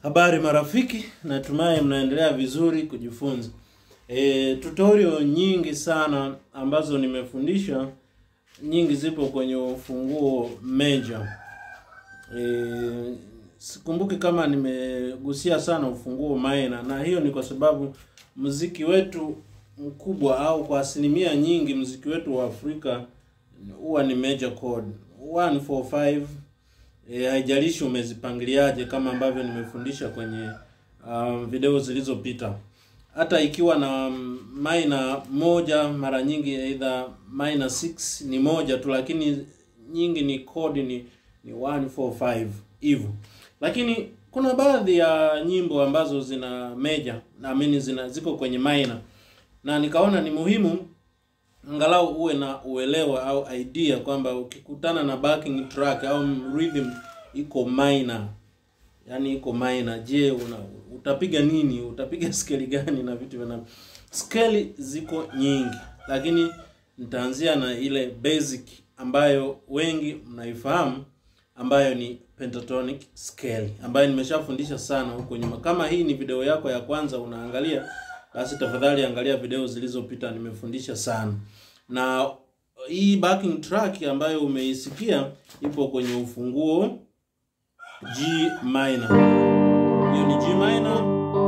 Habari marafiki, natumai mnaendelea vizuri kujifunza. E, tutorial nyingi sana ambazo nimefundisha nyingi zipo kwenye ufunguo major. E, sikumbuki kama nimegusia sana ufunguo minor, na hiyo ni kwa sababu muziki wetu mkubwa au kwa asilimia nyingi muziki wetu wa Afrika huwa ni major chord 145 E, haijalishi umezipangiliaje kama ambavyo nimefundisha kwenye um, video zilizopita. Hata ikiwa na minor moja, mara nyingi either minor 6 ni moja tu, lakini nyingi ni chord ni ni 145 hivyo. Lakini kuna baadhi ya nyimbo ambazo zina major na mimi zina ziko kwenye minor, na nikaona ni muhimu angalau uwe na uelewa au idea kwamba ukikutana na backing track au rhythm iko minor, yani iko minor, je, una utapiga nini? Utapiga scale gani na vitu vina scale ziko nyingi, lakini nitaanzia na ile basic ambayo wengi mnaifahamu ambayo ni pentatonic scale ambayo nimeshafundisha sana huko nyuma. Kama hii ni video yako ya kwanza unaangalia, basi tafadhali angalia video zilizopita, nimefundisha sana. Na hii backing track ambayo umeisikia ipo kwenye ufunguo G minor. Hiyo ni G minor.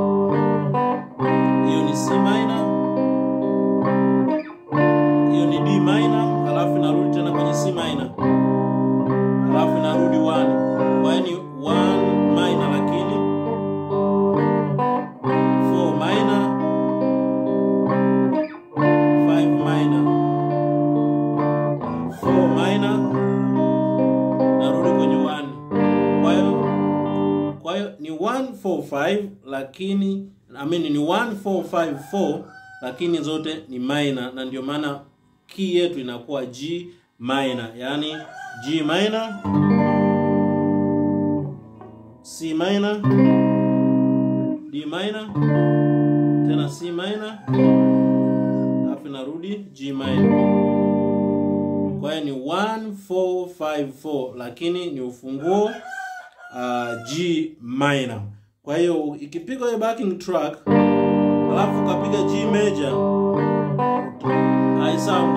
Hiyo ni C minor. Hiyo ni D minor, halafu narudi tena kwenye C minor. Halafu narudi 1. Kwa hiyo ni 1 minor lakini 4 minor 5 minor 4 minor narudi kwenye 1. Kwa hiyo kwa hiyo ni 145 lakini I mean ni 1454 lakini zote ni minor, na ndio maana key yetu inakuwa G minor, yaani G minor, C minor, D minor, tena C minor, alafu narudi G minor. Kwa hiyo ni 1454 lakini ni ufunguo uh, G minor. Kwa hiyo ikipigwa hiyo backing track alafu ukapiga G major high sound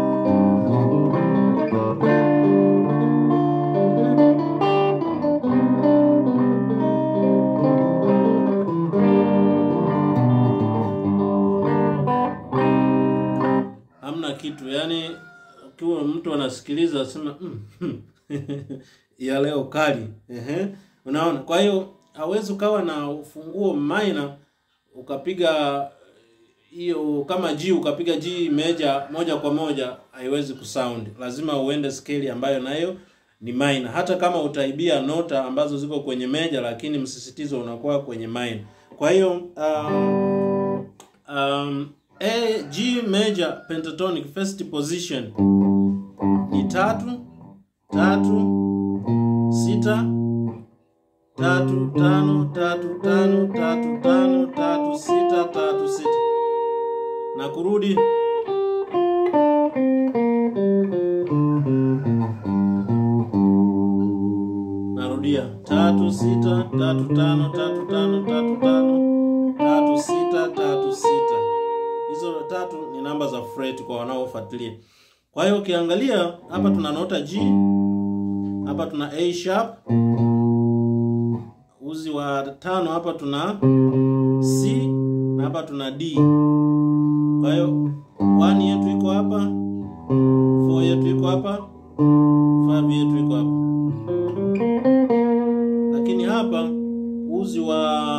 hamna kitu, yani ukiwa mtu anasikiliza asema mm, hmm, ya leo kali ehe, unaona. Kwa hiyo hawezi ukawa na ufunguo minor ukapiga hiyo kama G ukapiga G major moja kwa moja, haiwezi kusound. Lazima uende scale ambayo nayo ni minor, hata kama utaibia nota ambazo ziko kwenye major, lakini msisitizo unakuwa kwenye minor. Kwa hiyo um, um, A G major pentatonic first position ni tatu tatu sita tatu tano tatu tano tatu tano tatu sita tatu sita na kurudi narudia tatu sita tatu tano tatu tano tatu tano tatu sita tatu sita. Hizo tatu ni namba za fret kwa wanaofuatilia. Kwa hiyo ukiangalia hapa tuna nota G, hapa tuna A sharp uzi wa tano hapa tuna C na hapa tuna D. Kwa hiyo 1 yetu iko hapa, 4 yetu iko hapa, 5 yetu iko hapa. Lakini hapa uzi wa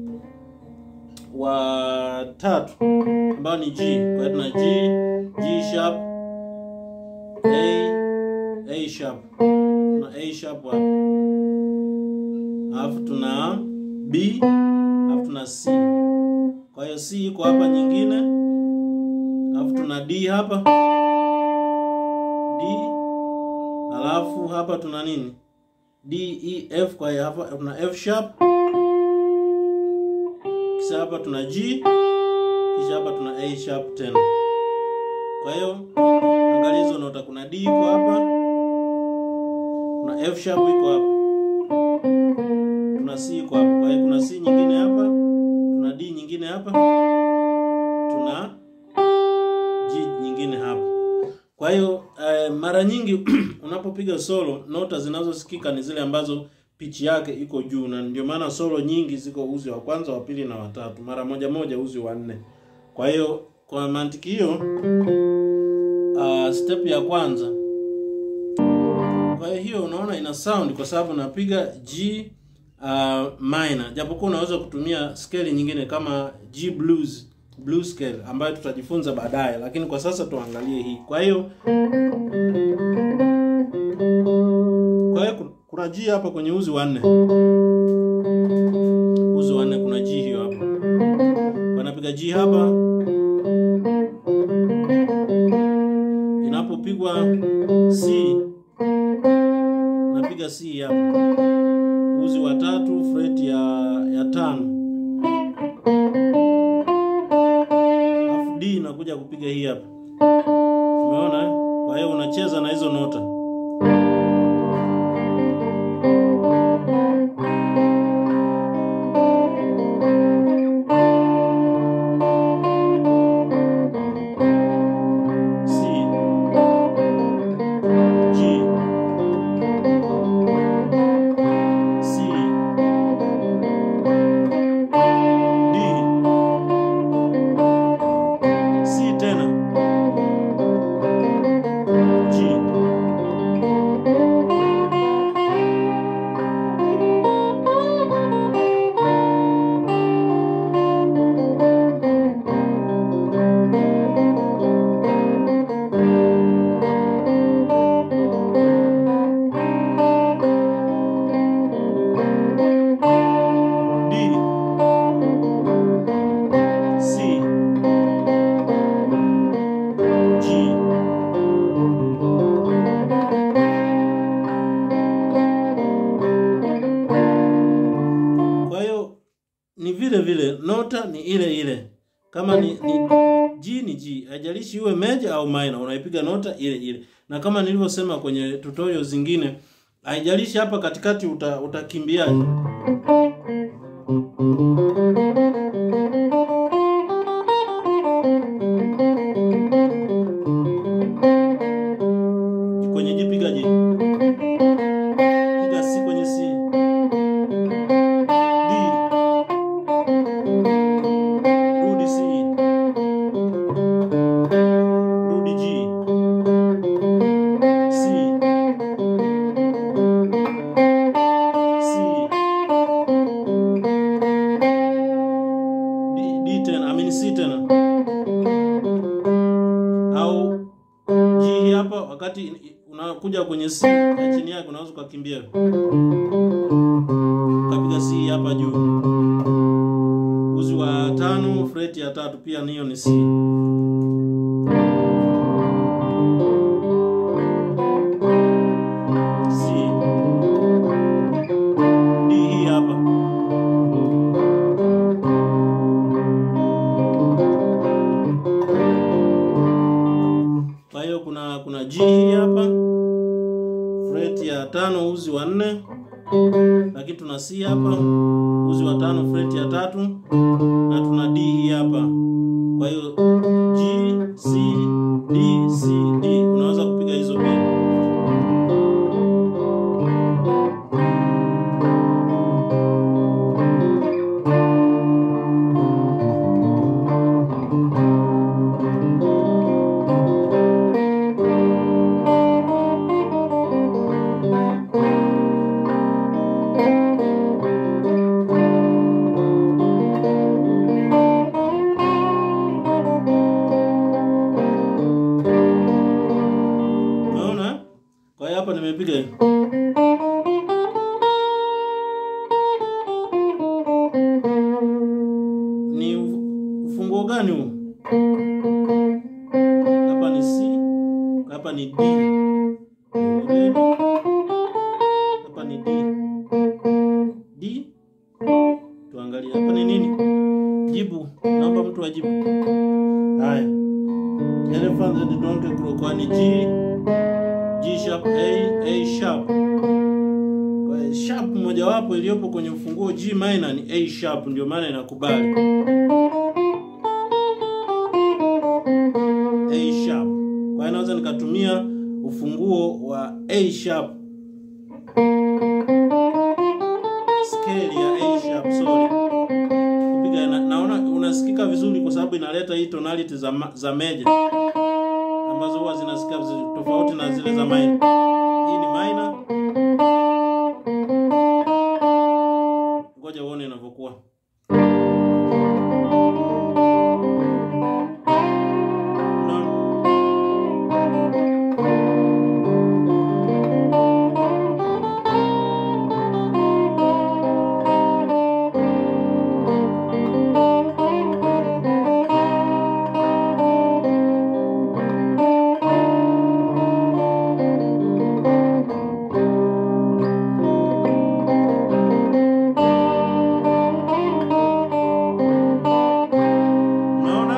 wa tatu ambao ni G. Kwa hiyo tuna G, G sharp, A, A sharp. Tuna A sharp hapa alafu tuna B alafu tuna C. Kwa hiyo C iko hapa nyingine, alafu tuna D hapa D, alafu hapa tuna nini D E F. Kwa hiyo hapa tuna F sharp, kisha hapa tuna G, kisha hapa tuna A sharp tena. Kwa hiyo angalia hizo nota, kuna D iko hapa, kuna F sharp iko hapa, kuna C iko hapa. Kwa hiyo kuna C nyingine hapa, tuna D nyingine hapa, tuna G nyingine hapa. Kwa hiyo eh, mara nyingi unapopiga solo nota zinazosikika ni zile ambazo pitch yake iko juu, na ndio maana solo nyingi ziko uzi wa kwanza, wa pili na watatu, mara moja moja uzi wa nne. Kwa hiyo kwa mantiki hiyo, uh, step ya kwanza kwa hiyo unaona ina sound kwa sababu napiga G uh, minor, japokuwa unaweza kutumia scale nyingine kama G blues blues scale ambayo tutajifunza baadaye, lakini kwa sasa tuangalie hii. Kwa hiyo kwa hiyo kuna G hapa kwenye uzi wa nne, uzi wa nne kuna G hiyo hapa, wanapiga G hapa, inapopigwa C napiga C hapa, uzi wa tatu, fret ya ya tano, alafu D nakuja kupiga hii hapa. Umeona? Kwa hiyo unacheza na hizo nota. C G C D C tena G D C G Kwa hiyo ni vile vile nota ni ile ile, kama ni, ni G ni G, haijalishi iwe major au minor, unaipiga nota ile ile. Na kama nilivyosema kwenye tutorial zingine, haijalishi hapa katikati uta, utakimbiaje. Kwenye G piga G, piga C kwenye C, D, rudi C, rudi G, C, C, D, D tena, I mean C tena, au G hii hapa, wakati unakuja kwenye C ya chini yake unaweza ukakimbia ukapiga C hapa juu, uzi wa tano, fret ya tatu, pia niyo ni C. C. D hii hapa. Kwa hiyo kuna kuna G hii hapa, fret ya tano, uzi wa nne, lakini tuna C hapa, uzi wa tano, fret ya tatu, na tuna D hii hapa. Kwa hiyo G, C, D, C, D, unaweza kupiga hizo pia. Unaona? Kwa hiyo hapa nimepiga hivi. Ni ufu- ufunguo gani huu? Hapa ni C, hapa ni D. Ni Hapa ni D. D. Tuangalie hapa ni nini? Jibu. Naomba mtu ajibu. Haya. Elephant and donkey crow kwa ni G G sharp A A sharp. Kwa hiyo sharp moja mojawapo iliyopo kwenye ufunguo G minor ni A sharp, ndio maana inakubali A sharp. Kwa hiyo naweza nikatumia ufunguo wa A sharp, scale ya A sharp, sorry, kupiga na, naona unasikika vizuri kwa sababu inaleta hii tonality za, ma- za major ambazo huwa zinasikika vizuri tofauti na zile za minor. Hii ni minor. Ngoja uone inavyokuwa. Unaona? Unaona?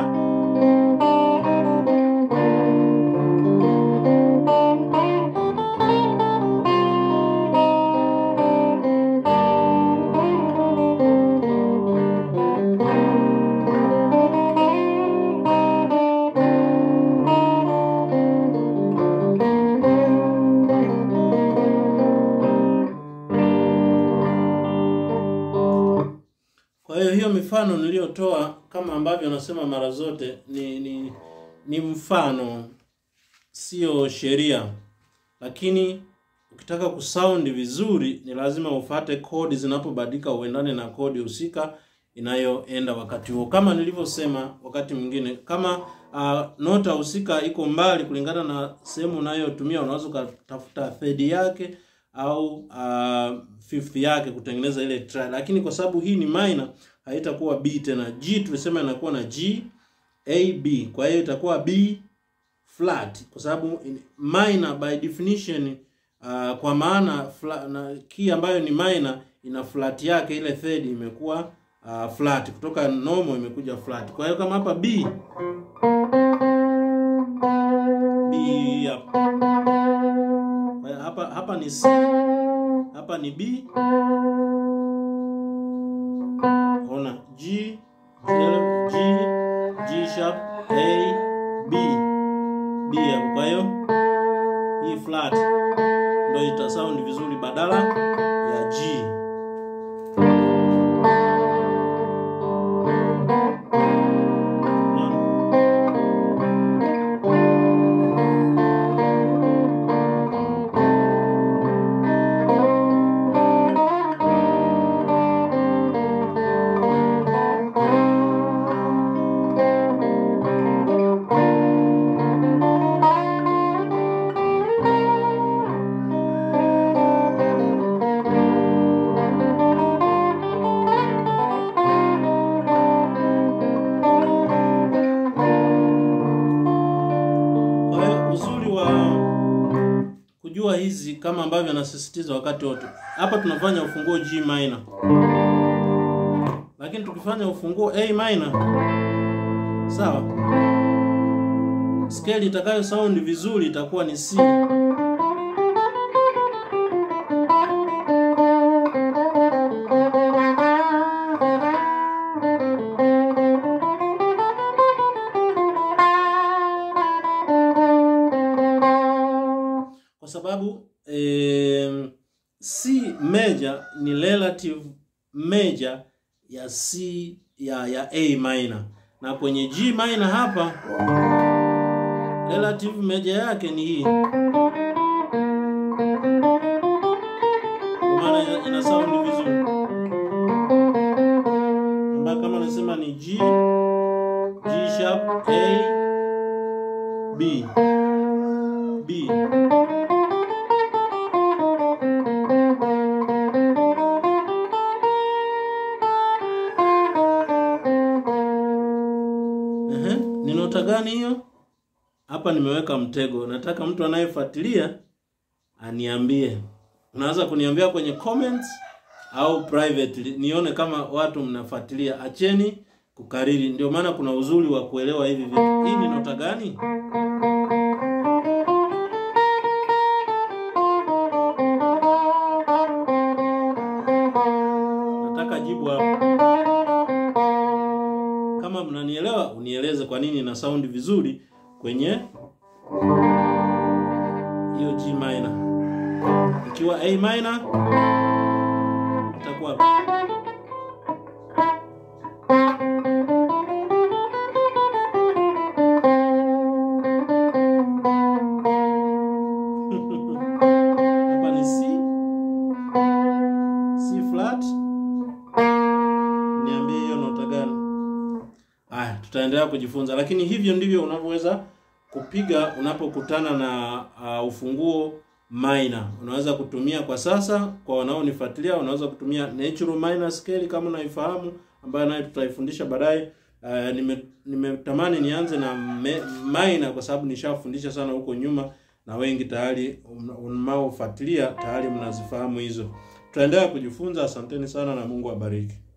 Kwa hiyo hiyo mifano niliyotoa kama ambavyo nasema mara zote ni ni, ni mfano, sio sheria. Lakini ukitaka kusaundi vizuri, ni lazima ufate kodi zinapobadilika, uendane na kodi husika inayoenda wakati huo. Kama nilivyosema wakati mwingine, kama uh, nota husika iko mbali kulingana na sehemu unayotumia, unaweza ukatafuta third yake au uh, fifth yake kutengeneza ile tri, lakini kwa sababu hii ni minor haitakuwa B tena. G tulisema inakuwa na G A B, kwa hiyo itakuwa B flat kwa sababu in- minor by definition uh, kwa maana fla, na key ambayo ni minor ina flat yake, ile third imekuwa uh, flat kutoka normal imekuja flat. Kwa hiyo kama hapa B B hapa kwa hiyo hapa hapa ni C, hapa ni B. Ona G, G, G sharp, A, B, B hapo. Kwa hiyo hii flat ndio ita sound vizuri badala ya G. Unaona? Kwa hiyo uzuri wa kujua hizi kama ambavyo anasisitiza wakati wote, hapa tunafanya ufunguo G minor, lakini tukifanya ufunguo A minor, sawa, scale itakayo sound vizuri itakuwa ni C. kwa sababu eh, C major ni relative major ya C ya ya A minor, na kwenye G minor hapa relative major yake ni hii, kwa maana ina, ina sound vizuri, ambayo kama nasema ni G G sharp A B B Ehe, ni nota gani hiyo? Hapa nimeweka mtego. Nataka mtu anayefuatilia aniambie. Unaweza kuniambia kwenye comments au privately nione kama watu mnafuatilia. Acheni kukariri, ndio maana kuna uzuri wa kuelewa hivi vitu. Hii ni nota gani? mnanielewa, unieleze kwa nini ina sound vizuri kwenye hiyo G minor. Ikiwa A minor itakuwa hapa ni C C flat. Niambie hiyo nota gani? Aya, tutaendelea kujifunza, lakini hivyo ndivyo unavyoweza kupiga unapokutana na uh, ufunguo minor. Unaweza kutumia kwa sasa, kwa wanaonifuatilia, unaweza kutumia natural minor scale kama unaifahamu, ambayo nayo tutaifundisha baadaye. Uh, nime nimetamani nianze na me, minor kwa sababu nishafundisha sana huko nyuma na wengi tayari mnaofuatilia tayari mnazifahamu hizo. Tutaendelea kujifunza. Asanteni sana na Mungu abariki.